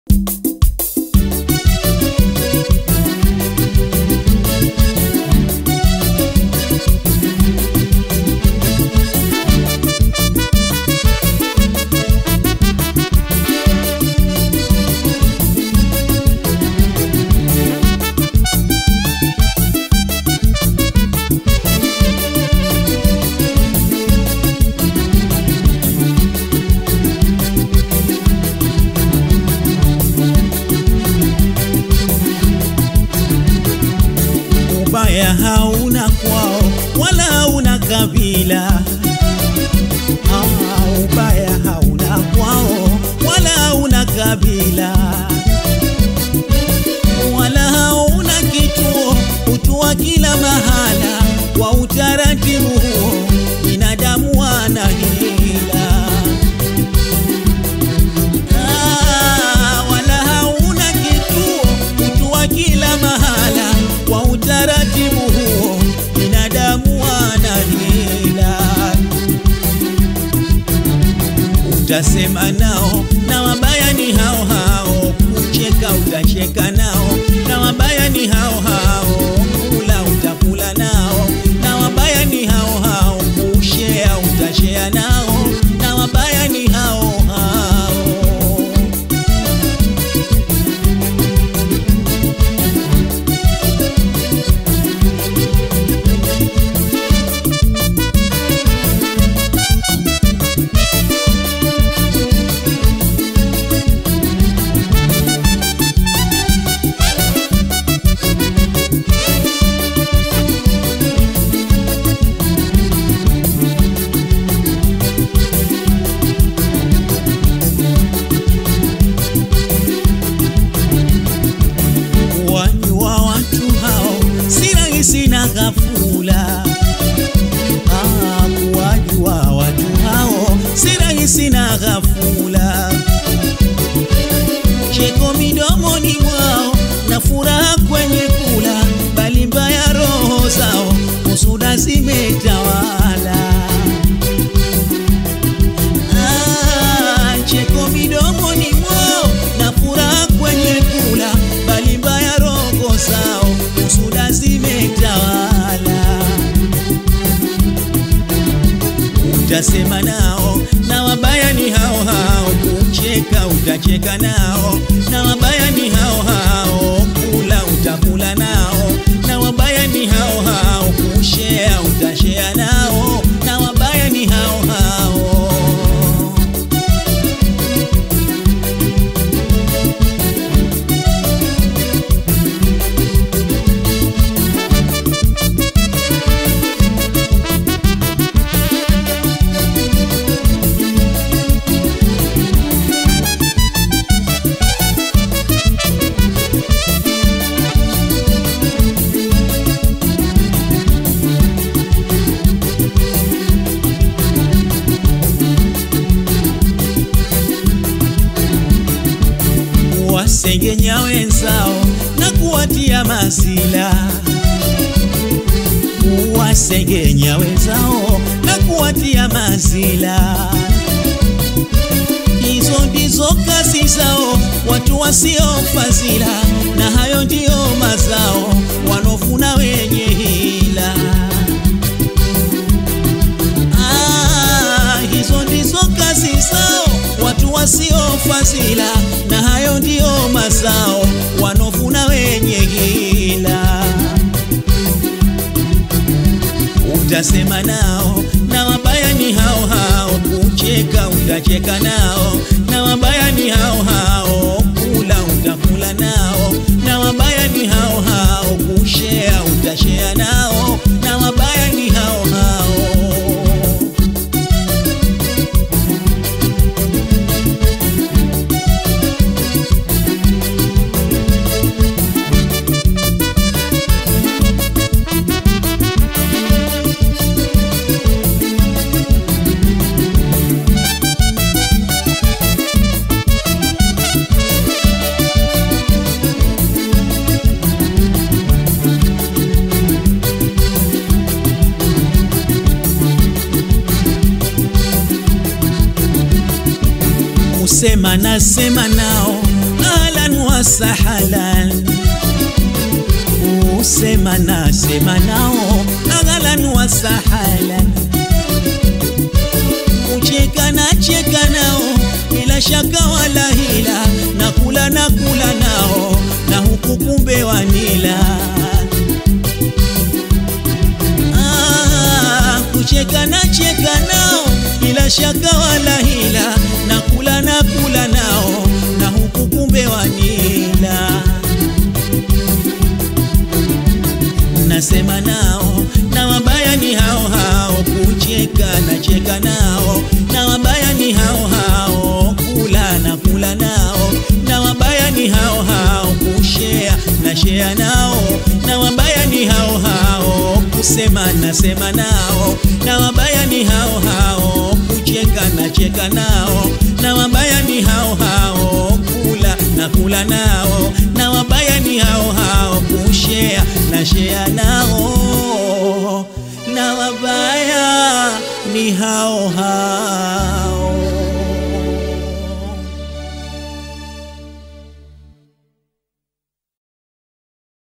ubaya hauna kwao wala hauna kabila ah, ubaya hauna kwao wala hauna kabila wala hauna kituo utua kila mahala kwa utaratibu huo binadamu wana hila Ah, wala hauna kituo utua kila mahala kwa utaratibu huo binadamu wana hila utasema nao na wabaya ni hao hao kucheka utacheka nao na wabaya ni hao hao kula utakula nao na wabaya ni hao hao kushea utashea nao na wabaya ni hao hao wanyua watu hao si rahisi na ghafula. Ah, kuwajua watu hao si rahisi na ghafula. Cheko midomoni mwao na furaha kwenye kula, bali mbaya roho zao husuda zimetawala. Ah, cheko midomoni mwao na furaha kwenye kula, bali mbaya roho zao husuda zimetawala. Utasema nao na wabaya ni hao hao, kucheka utacheka nao na wabaya ni hao hao, kula utakula nao na wabaya ni hao hao, kushea utashea nao na wabaya ni hao hao. wasengenya wenzao na kuwatia masila kuwasengenya wenzao na kuwatia masila hizo ndizo kazi zao watu wasiofazila na hayo ndiyo mazao wanofuna wenye hila Ah, hizo ndizo kazi zao watu wasiofazila na hayo ndiyo mazao wanofuna wenye hila utasema nao na wabaya ni hao hao kucheka utacheka nao na wabaya ni hao hao kula utakula nao na wabaya ni hao hao kushea utashea nao na wabaya ni hao hao kusema nasema nao wasahalan usema nasema nao aghalan wasahalan kucheka na cheka nao bila shaka wala hila na kula na kula nao na huku kumbe wanila ah, kucheka na cheka nao bila shaka wala hila na kula na kula nao na huku kumbe wanila nasema nao na wabaya ni hao hao kucheka na cheka nao na wabaya ni hao hao kula na kula nao na wabaya ni hao hao kushea na shea nao na wabaya ni hao hao kusema na sema nao na wabaya ni hao hao kucheka na cheka nao na wabaya ni hao hao kula na kula nao na wabaya ni hao hao kushea na shea nao na wabaya ni hao hao